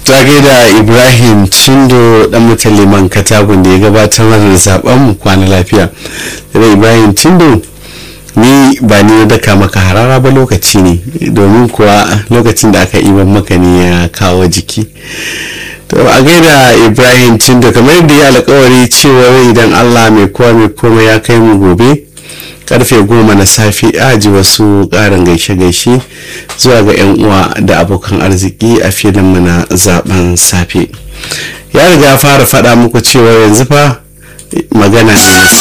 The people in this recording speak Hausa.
ta gaida ibrahim cindo dan mutan liman katagun da ya gabatar mana da zaben mu kwana lafiya da ibrahim cindo ni ba ni na daka maka harara ba lokaci ne domin kuwa lokacin da aka iban maka ne ya kawo jiki to a gaida ibrahim cindo kamar yadda ya alkawari cewa idan allah mai kowa mai komai ya kai mu gobe karfe goma na safe aji wasu karin gaishe-gaishe zuwa ga 'yan uwa da abokan arziki a filin mana zaben safe ya riga fara faɗa muku cewa yanzu fa magana ne